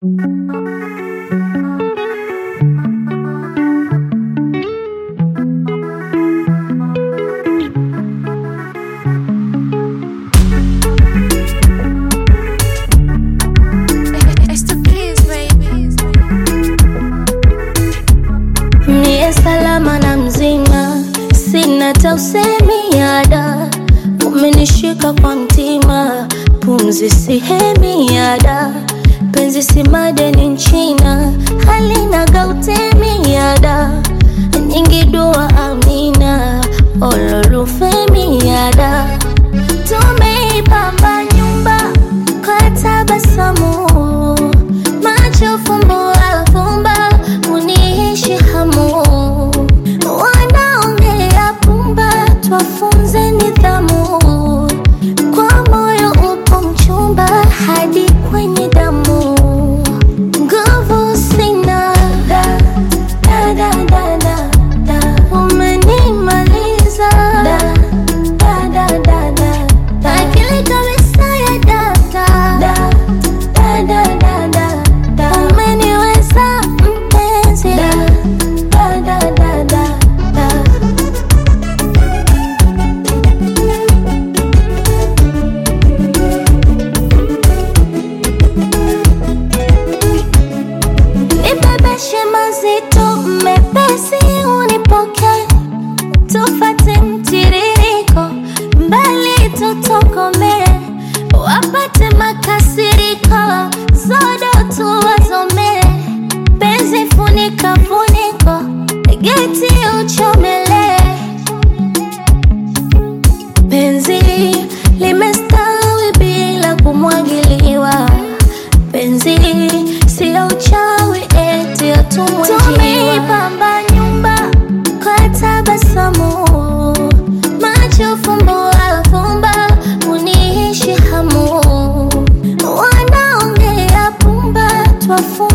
Niye salama na mzima, sina hata usemi ada. Umenishika kwa mtima, pumzi sihemi ada. Penzi si madeni nchina, halina gautemi ada. Nyingi dua amina, ololufemi ada. Tumeipamba nyumba kwa tabasamu, macho fumbo afumba, uniishi hamu. Wanaongea pumba, twafunze nidhamu. Kwa moyo upo mchumba, hadi kwenye damu. Nguvu sina, da, da, da, da, da, da. Umenimaliza, da, da, da, da, da, da. Akili kabisa ya data, da, da, da, da, da, da. Umeniweza mpenzi, da, da, da, da, da, da. Nibebeshe mazito mepesi, unipoke tufate mtiririko, mbali tutokome, wapate makasiriko, zodo tuwazome, penzi funika funiko, geti uchomele, penzi limestawi bila kumwagiliwa penzi sio uchawi eti atumwe tumeipamba nyumba kwa tabasamu macho fumbo afumba uniishi hamu wanaongea pumba twafu